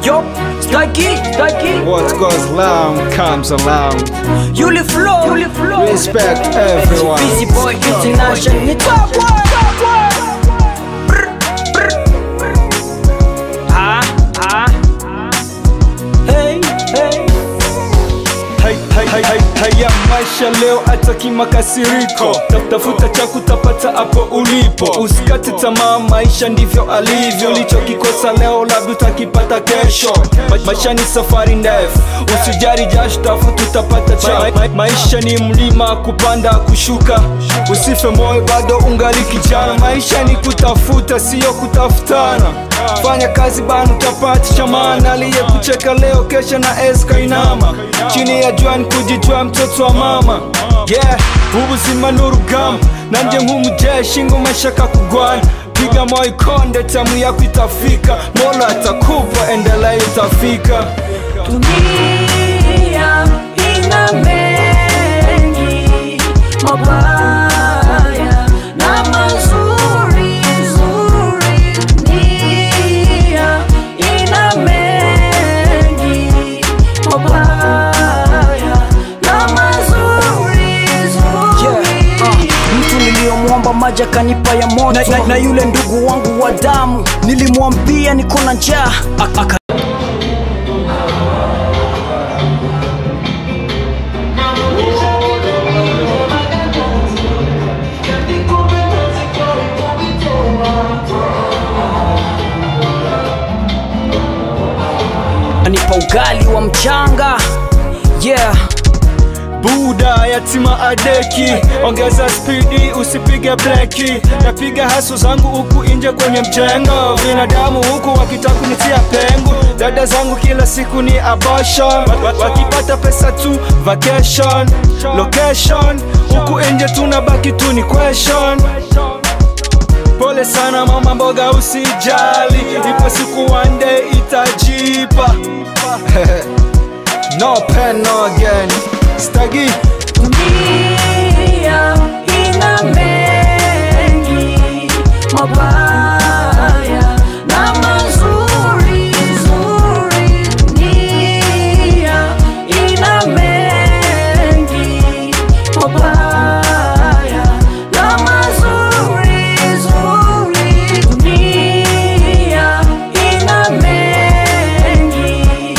Yo, staki, staki. What goes around comes around. Yuli flow, Yuli flow. Respect everyone. Busy boy international. Ni top boy, top boy. Brr, brr. Ah, ah. Hey, hey. Hai- hai- hai- hai- Haya maisha leo ataki makasiriko Ta- tafuta cha kutapata hapo ulipo usikate tamaa maisha ndivyo alivyo ulichokikosa leo labda utakipata kesho Ma- maisha ni safari ndefu usijari jasho tafuta utapata cha ma- ma- maisha ni mlima kupanda kushuka usife moyo bado ungali kijana maisha ni kutafuta siyo kutafutana fanya kazi bana utapata cha maana aliyekucheka leo kesha na eska inama chini ya jua ni kujijua mtoto wa mama yeah ubuzima ni urugamba nanje nk'umujeshi ngo mashaka kugwana piga moyo konde tamu yako itafika mola atakupa endelea utafika Dunia ina mengi mabaya na mazuri zuri. Dunia ina mengi mabaya na mazuri zuri. Mtu niliyomwomba maji akanipa ya moto na, na, na yule ndugu wangu wa damu nilimwambia niko na njaa Ak- aka anipa ugali wa mchanga yeah buda yatima adeki ongeza spidi usipige breki napiga haso zangu huku nje kwenye mjengo binadamu huku wakitaka kunitia pengo dada zangu kila siku ni abortion Wa- wa- wakipata pesa tu vacation location huku nje tunabaki tu ni question pole sana mama mboga usijali ipo siku one day itajipa no pain no gain stagi Dunia ina mengi mabaya na mazuri zuri. Dunia ina mengi mabaya na mazuri zuri. Dunia ina mengi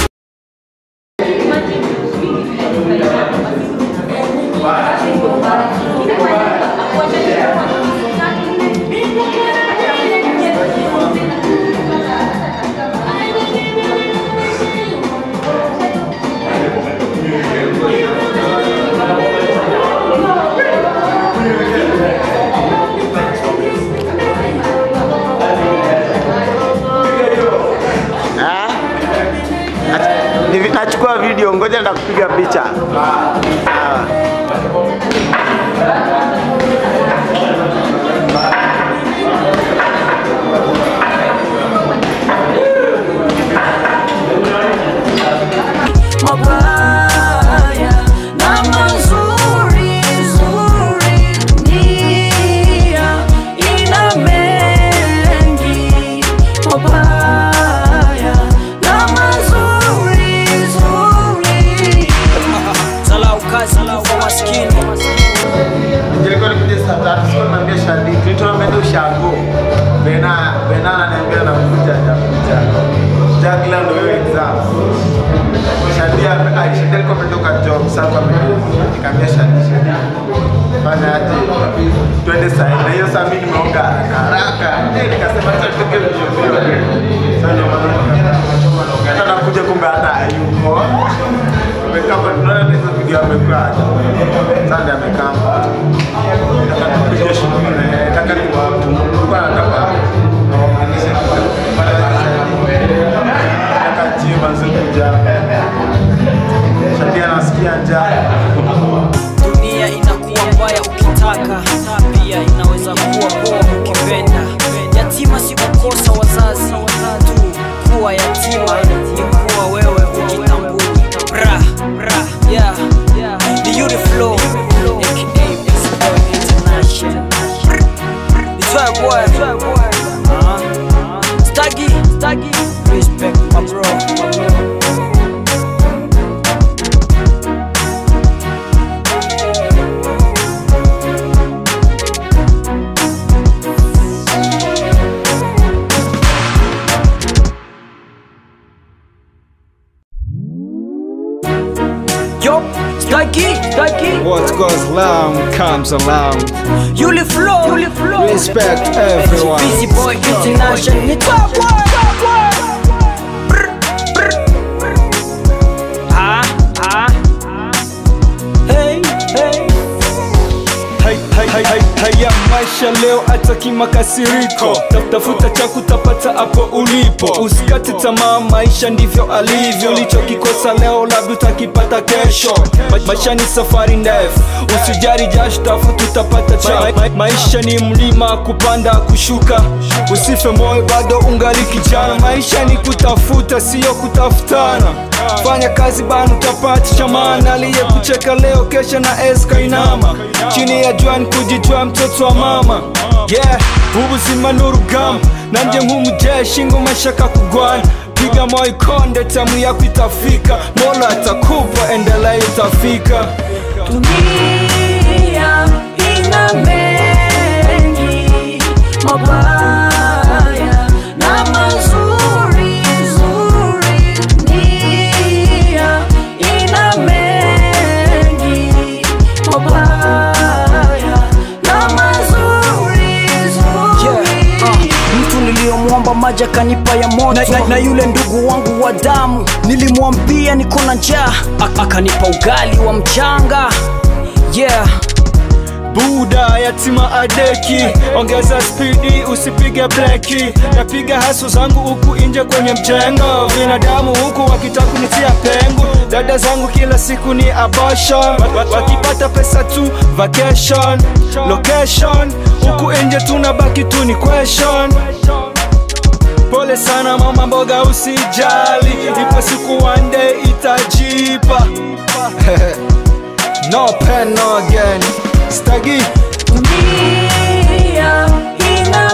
Ah? Ach- ni vi- Nachukua video, ngoja ndakupiga picha. Sawa. mabaya na mazuri zuri. Dunia ina mengi mabaya na mazuri zuri. Salau kazi kwa maskini Nilikuwa nikuja saa tatu, sikuwa nimeambia Shadi, Clinton ameenda ushago. Bena Bena ananiambia nakuja, hajakuja. Jagla ndio hiyo exam. Shadi ame- ah, Shadi alikuwa ametoka job, sasa ame- nikamwambia Shadi, Shadi, fanya aje? Twende saa hii. Na hiyo saa mimi nimeoga haraka haraka. Eh, nikasema acha tutoke mbio mbio. Sasa ndio maana nika- hata nakuja kumbe hata hayupo. Amekaa hapa, tunaona hata hizo video amekuwa aje. Sasa ndio amekaa hapa. Nataka tupige shughuli na yeye. Nataka tu- tulikuwa nataka nawaunganishe pale nataka jiwe manze kuja. Shadi anasikia njaa. dunia inakuwa mbaya ukitaka pia inaweza kuwa poa ukipenda yatima sikukosa Staki, staki. What goes around comes around. Yuli flow, Yuli flow. Respect everyone. Busy boy international. Ni top boy, top boy. Brr, brr. Ah, ah. Hey, hey. Hai- hai- hai- hai- Haya maisha leo ataki makasiriko Ta- tafuta cha kutapata hapo ulipo usikate tamaa maisha ndivyo alivyo ulichokikosa leo labda utakipata kesho Ma- maisha ni safari ndefu usijari jasho tafuta utapata cha ma- ma- maisha ni mlima kupanda kushuka usife moyo bado ungali kijana maisha ni kutafuta siyo kutafutana fanya kazi bana utapata cha maana aliyekucheka leo kesha na eska inama chini ya jua ni kujijua mtoto wa mama yeah ubuzima ni urugamba nanjye nk'umujeshi ngo mashaka kugwana piga moyo konde tamu yako itafika mola atakupa endelea utafika Dunia ina mengi mabaya na mazuri zuri. Dunia ina mengi mabaya na mazuri zuri. mtu niliyomwomba maji akanipa ya moto na, na, na yule ndugu wangu wa damu nilimwambia niko na njaa A- akanipa ugali wa mchanga yeah buda yatima adeki ongeza spidi usipige breki napiga haso zangu huku nje kwenye mjengo binadamu huku wakitaka kunitia pengo dada zangu kila siku ni abortion Wa- wa- wakipata pesa tu vacation location huku nje tunabaki tu ni question pole sana mama mboga usijali ipo siku one day itajipa no pen no again stagi Dunia ina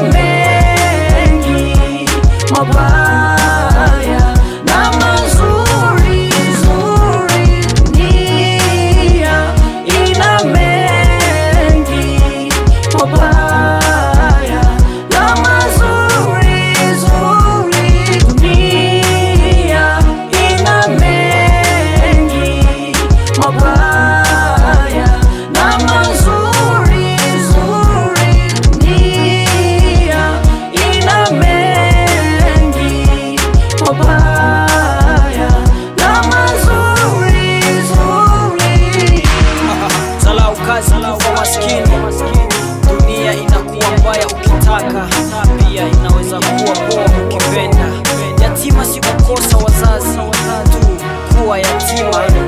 mengi mabaya na mazuri zuri. Dunia ina mengi mabaya na mazuri zuri. Dunia ina mengi mabaya na mazuri zuri. Dunia ina mengi mabaya na mazuri zuri. Salau kazi kufa maskini, dunia inakuwa mbaya ukitaka, pia inaweza kuwa poa ukipenda. Yatima si kukosa wazazi tu, kuwa yatima